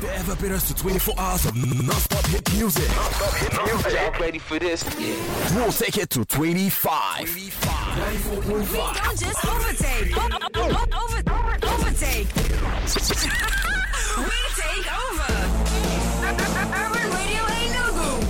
The ever better to 24 hours of non-stop hit music. Non-stop hit music. Y'all ready for this? We'll take it to 25. 94.5. Don't just overtake. O- o- o- over, overtake. we take over. Urban Radio Enugu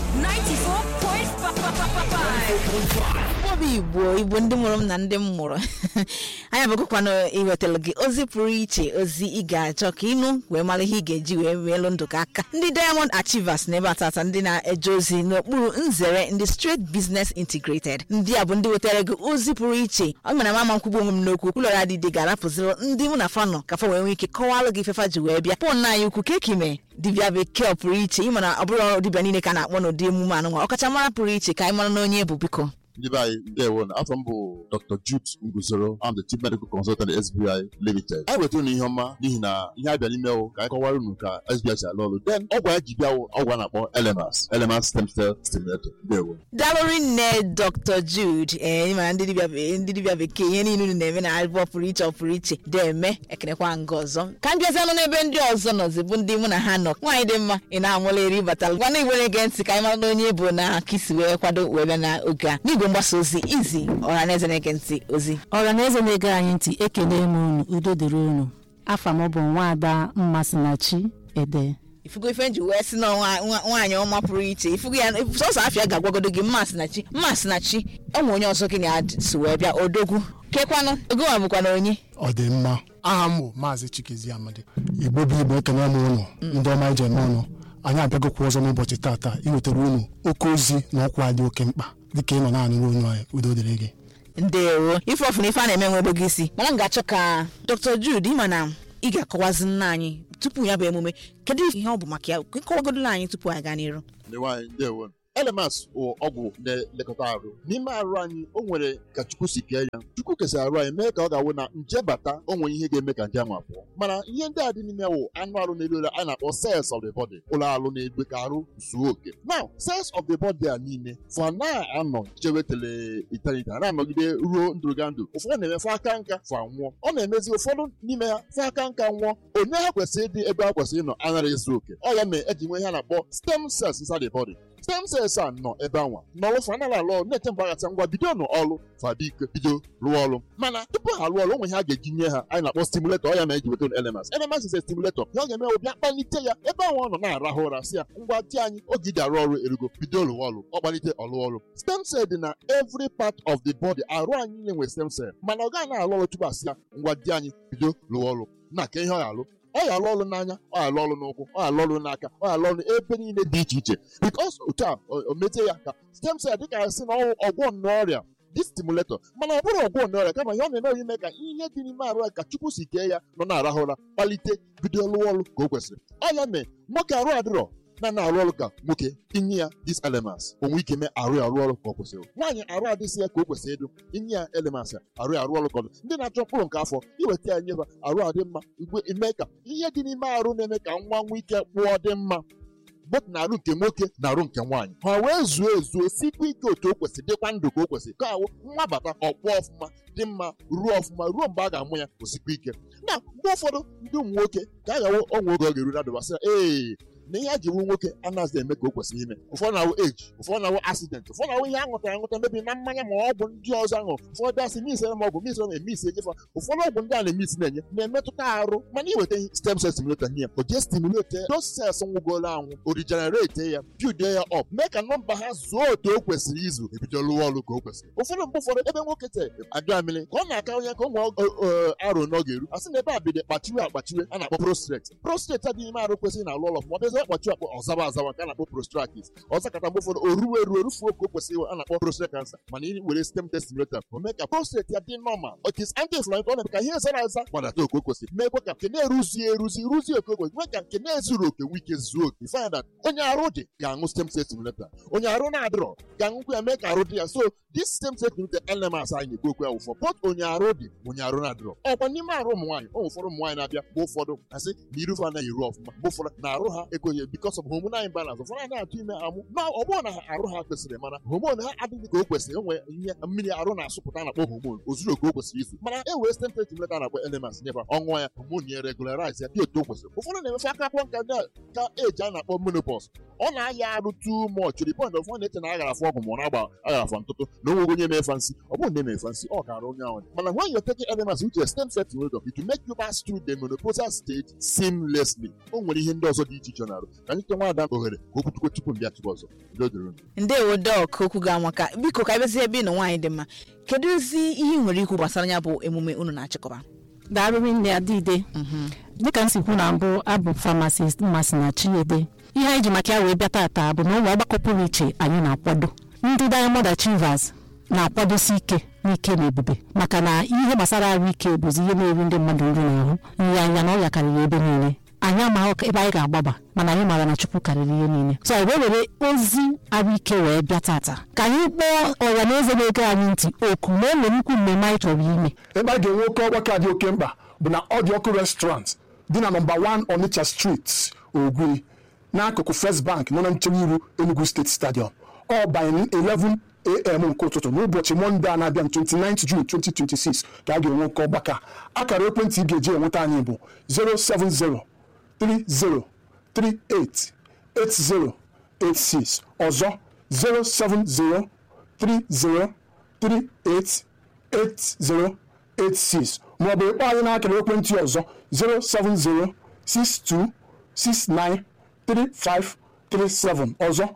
94.5. Obi Igbo Igbo ndị mụrụ m na ndị m mụrụ anyị abụkwana iwetara gị ozi pụrụ iche ozi ị ga-achọ ka ịnụ wee mara ihe ị ga-eji wee meelụ ndụ gị aka ndị Diamond Achievers na ebe atata ndị na-eje ozi n'okpuru nzere ndị Straight Business Integrated ndị a bụ ndị wetara gị ozi pụrụ iche ọ mere mama nkwugbu onwe m n'okwu ụlọrụ adịdị ga-arapụziri ndị mụ na fanọ ka fa wee nwee ike kọwalụ gị ifefa ji wee bịa pụọ nna anyị ukwu kekime dibịa bekee ọ pụrụ iche ịma na ọ bụrụ ọrụ dibịa niile ka a na-akpọ n'ụdị emume anụnwa ọkachamara pụrụ iche ka anyị mara na onye bụ biko ndị be anyị ndewo na afọ m bụ dr jude nguzoro am the chief medical consultant at sbi limited anyị wetara unu ihe ọma n'ihi na ihe abịa n'ime wụ ka anyị kọwara unu ka sbi si alụ ọrụ then ọgwụ anyị ji bịa wụ ọgwụ a na-akpọ elemas elemas stem cell stimulator ndewo dalụrị nne dr jude ee ịmara ndị dibịa be- ndị dibịa bekee ihe niile unu na-eme na abụọ pụrụ iche ọ pụrụ iche deme ekenekwa nga ọzọ ka m bịazianụ n'ebe ndị ọzọ nọzi bụ ndị mụ na ha nọ nwaanyị dị mma ị na-amụla eri batala gwana igwe na-ege ntị ka anyị mara na onye bụ na aka isi wee kwado wee bịa n'oge a n'igwe mgbasa ozi izi ọha na eze na-ege ntị ozi ọhaneze na-ege anyị ntị ekele m unu udo dịrị unu afa m bụ nwaada mmasinachi ede ifugo ife nji wee sị na nwa- nwa- nwaanyị ọma pụrụ iche ifugo ya sọsọ afịa ga-agwagodo gị mmasị na chi mmasị na chi ụmụ onye ọzọ gị na si wee bịa odogwu kekwanụ ogowa bụkwa na onye ọ dị mma aha m bụ maazị chikezi amadi igbo bụ igbo ekene m ụnụ ndị ọma ije eme ụnụ anyị abịagokwa ọzọ n'ụbọchị tata iwetara unu oke ozi na ọkwa dị oke mkpa dịka ị nọ naanị onu anyị udo dịrị gị ndewo ife ọfụna ife a na-eme nwebe gị isi mana m ga-achọ ka dr jude ịma na ị ga-akọwazi nna anyị tupu ya bụ emume kedu ihe ọ bụ maka ya kọwagodola anyị tupu anyị gaa n'iru ndị nwaanyị ndewo elemas bụ ọgwụ na-elekọta arụ n'ime arụ anyị o nwere ka chukwu si kee ya chukwu kesara arụ anyị mee ka ọ ga-awụ na nje bata o nwere ihe ga-eme ka nje anwa pụọ mana ihe ndị a dị n'ime wụ anụ arụ na-elu elu a na-akpọ cells of the body ụlọ arụ na-egbe ka arụ zuo oke now cells of the body a niile fa na-anọ chewetele eternity a na-anọgide ruo ndụrụga ndụ ụfọdụ na-eme fa aka nka fa nwụọ ọ na-emezi ụfọdụ n'ime ha fa aka nka nwụọ onye ha kwesịrị ịdị ebe ha kwesịrị ịnọ anaghị ezu oke ọ ya mere eji nwee ihe a na-akpọ stem cells inside the body stem cells a nọ ebe anwa n'ọrụ fa anaghị alụ ọrụ na-eche mgbe aghata ngwa bido n'ọrụ fa biko bido rụọ ọrụ mana tupu ha rụọ ọrụ o nwere ihe a ga-eji nye ha anyị na-akpọ stimulator ọ ya ma eji weta elements elements is a stimulator ihe ọ ga-eme bụ bịa kpalite ya ebe ahụ ọ nọ na-arahụ ụra si ya ngwa di anyị oge iji arụ ọrụ erugo bido rụọ ọrụ ọ kpalite ọrụ ọrụ stem cell dị na every part of the body arụ anyị niile nwere stem cell mana ọ gaghị na-arụ ọrụ tupu asị ya ngwa di anyị bido rụọ ọrụ na ka ihe ọ ga-alụ ọ ga-alụ ọrụ n'anya ọ ga-alụ ọrụ n'ụkwụ ọ ga-alụ ọrụ n'aka ọ ga-alụ ọrụ ebe niile dị iche iche because otu a o- o mete ya ka stem cell dịka a sị na ọwụ ọgwọ nnọọ ọrịa dị stimulator mana ọ bụrụ ọgwọ nnọọ ọrịa kama ihe ọ na-eme bụ ime ka ihe dị n'ime arụ ya ka chukwu si kee ya nọ na-arahụ ụra kpalite bido lụọ ọrụ ka o kwesịrị ọ ya mee nwoke arụ adịrọ na na-arụ ọrụ ka nwoke inye ya these elements onwe ike mee arụ ya arụ ọrụ ka ọ kwesịrị nwaanyị arụ adịsị ya ka o kwesịrị ịdụ inye ya elements ya arụ ya arụ ọrụ ka ọ dị ndị na-achọ mkpụrụ nke afọ iweta ya nyefa arụ adị mma igwe ime ka ihe dị n'ime arụ na-eme ka nwa nwee ike kpụọ dị mma both na arụ nke nwoke na arụ nke nwaanyị ha wee zuo ezuo sikwa ike otu o kwesịrị dịkwa ndụ ka o kwesịrị ka awụ nwa bata ọkpụọ ọfụma dị mma ruo ọfụma ruo mgbe a ga-amụ ya osikwa ike na mgbe ụfọdụ ndị ụmụ nwoke ka a ga-awụ ọnwa oge ọ ga-eru na dụbasị ee na ihe a ji wu nwoke anaghịzi eme ka o kwesịrị ime ụfọdụ na-awụ eji ụfọdụ na-awụ asidenti ụfọdụ na-awụ ihe aṅụtara aṅụta mebi na mmanya ma ọ bụ ndị ọzọ aṅụ ụfọdụ asị misere m ọgwụ misere m emisi enyefa ụfọdụ ọgwụ ndị a na-emisi na-enye na-emetụta arụ mana iweta ihe stem cell stimulator nye ya o jee stimulate ya those cells nwụgoro anwụ o regenerate ya build ya up mee ka nọmba ha zuo otu o kwesịrị izu ebido lụwa ọrụ ka o kwesịrị ụfọdụ mgbe ụfọdụ ebe nwoke te abịa mmiri ka ọ na-aka onye ka ụmụ arụ n'oge eru a sị na ebe a bido kpachiwe akpachiwe a na-akpọ prostrate prostrate adịghị ime arụ kwesịrị na-alụ ọlọ ma ọ bịazie kpachiwe akpọ ọzawa azawa nke a na-akpọ prostratis ọzọ kata mgbe ụfọdụ o ruo eruo erufuo ka o kwesịrị iwe a na-akpọ prostate cancer mana ị were stem cell stimulator o mee ka prostate ya dị normal it is anti-inflammatory ọ na-eme ka ihe zara aza gbadata oke o kwesịrị meekwa ka nke na-eruzie eruzi ruzie oke o kwesịrị mee ka nke na-ezuru oke nwee ike zuo oke find that onye arụ dị ga-aṅụ stem cell stimulator onye arụ na-adịrọ ga-aṅụkwa ya mee ka arụ dị ya so this stem cell stimulator elements anyị na-ekwu okwu ya wụfọ both onye arụ dị onye arụ na-adịrọ ọkwa n'ime arụ ụmụ nwaanyị ụmụ ụfọdụ ụmụ nwaanyị na-abịa mgbe ụfọdụ asị na irufe anaghị eru ọfụma mgbe ụfọdụ na arụ ha na-ekwo ihe because of hormonal imbalance ụfọdụ anaghị atụ ime amụ na ọ bụrụ na ha arụ ha kwesịrị mana homon ha adịghị ka o kwesịrị enwe ihe mmiri arụ na-asụpụta na-akpọ homon ozuru ka o kwesịrị izu mana e wee stem stimulator na-akpọ elements nyeba ọnwa ya homon ya regularize ya dị otu o kwesịrị ụfọdụ na-emefe aka akwụkwọ nka ndị ka eji a na-akpọ menopause ọ na-aya arụ too much to the point of ọ na-eche na aghara afọ ọgwụ ma ọ na-agba aghara afọ ntụtụ na onwe onye mefa nsị ọ bụrụ na emefa nsị ọ gara onye ahụ mana when you're taking elements which is stem cell stimulator it will make you pass through the menopausal stage seamlessly o nwere ihe ndị ọzọ dị iche iche na-arụ ka anyị ke nwaada ohere ka okwu tukwe tupu mbịa chụpụ ọzọ Udo dịrị unu. ndewo dọk okwu ga amaka biko ka ebezie ebe ị nọ nwaanyị dị mma kedu ozi ihe ị nwere ikwu gbasara ya bụ emume unu na-achịkọba darịrị nne adịide dịka m si kwu na mbụ abụ famasist mmasị na chiede ihe anyị ji maka ya wee bịa tata bụ na ụlọ ọgbakọ pụrụ iche anyị na-akwado ndị Diamond Achievers na-akwadosi ike n'ike na ebube maka na ihe gbasara ahụike bụzi ihe na-eri ndị mmadụ nri n'ahụ nri anya na ọrịa karịrị ebe niile anyị amaghị ebe anyị ga-agbaba mana anyị maara na Chukwu karịrị ihe niile so anyị wee were ozi ahụike wee bịa tata ka anyị kpọọ ọra na eze na-ege anyị ntị oku na ụlọ nnukwu mmemme anyị chọrọ ime ebe a ga-enwe oke ọgbakọ a dị oke mkpa bụ na ọ dị ọkụ restaurant dị na nọmba 1 Onitsha Street Ogwi n'akụkụ First Bank nọ na nchewa iru Enugu State Stadium ọ by 11 am nke ụtụtụ n'ụbọchị mọnde a na-abịa 29 June 2026 ka a ga-enwe oke ọgbakọ a akara ekwentị ị ga-eji enweta anyị bụ 070 30 38 8086 ọzọ 070 30 38 8086 maọbụ ịkpọ anyị n'akara ekwentị ọzọ 07062693537 ọzọ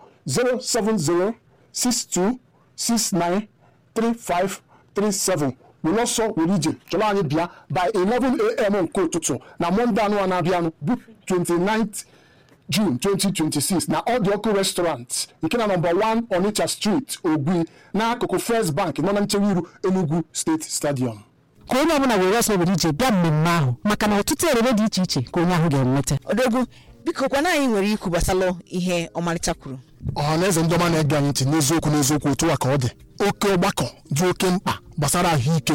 07062693537 were ọsọ were ije chọrọ anyị bịa by 11am nke ụtụtụ na mọnde anụ a na-abịanụ bụ 29th June 2026 na Ọ dị ọkụ restaurant nke na nọmba 1 Onitsha Street Ogwi n'akụkụ First Bank nọ na nchewa iru Enugu State Stadium ka onye ọbụla were ọsọ were ije bịa mmemme ahụ maka na ọtụtụ erere dị iche iche ka onye ahụ ga-enweta odogwu biko kwana anyị nwere ikwu gbasara ihe ọmarịcha kwuru ọha na eze ndị ọma na-ege anyị ntị n'eziokwu n'eziokwu otu a ka ọ dị oke ọgbakọ dị oke mkpa gbasara ahụike